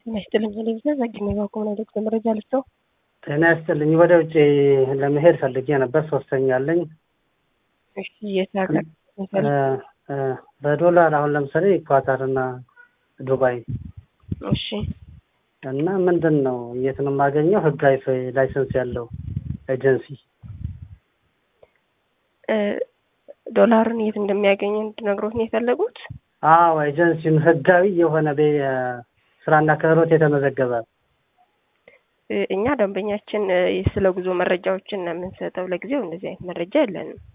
ጤና ይስጥልኝ ቴሌቪዥን ዘግኝ ባቆም ነው ዶክተር መረጃ ልስጠው። ጤና ይስጥልኝ። ወደ ውጭ ለመሄድ ፈልጌ ነበር። ሶስተኛ አለኝ። እሺ የት ሀገር? በዶላር አሁን ለምሳሌ ኳታር እና ዱባይ እሺ እና ምንድን ነው የት ነው የማገኘው ህጋዊ ላይሰንስ ያለው ኤጀንሲ? ዶላርን የት እንደሚያገኝ እንድነግሮት ነው የፈለጉት? አዎ ኤጀንሲውን ህጋዊ የሆነ ስራና ክህሎት የተመዘገበ እኛ ደንበኛችን ስለ ጉዞ መረጃዎችን ነው የምንሰጠው። ለጊዜው እንደዚህ አይነት መረጃ የለንም።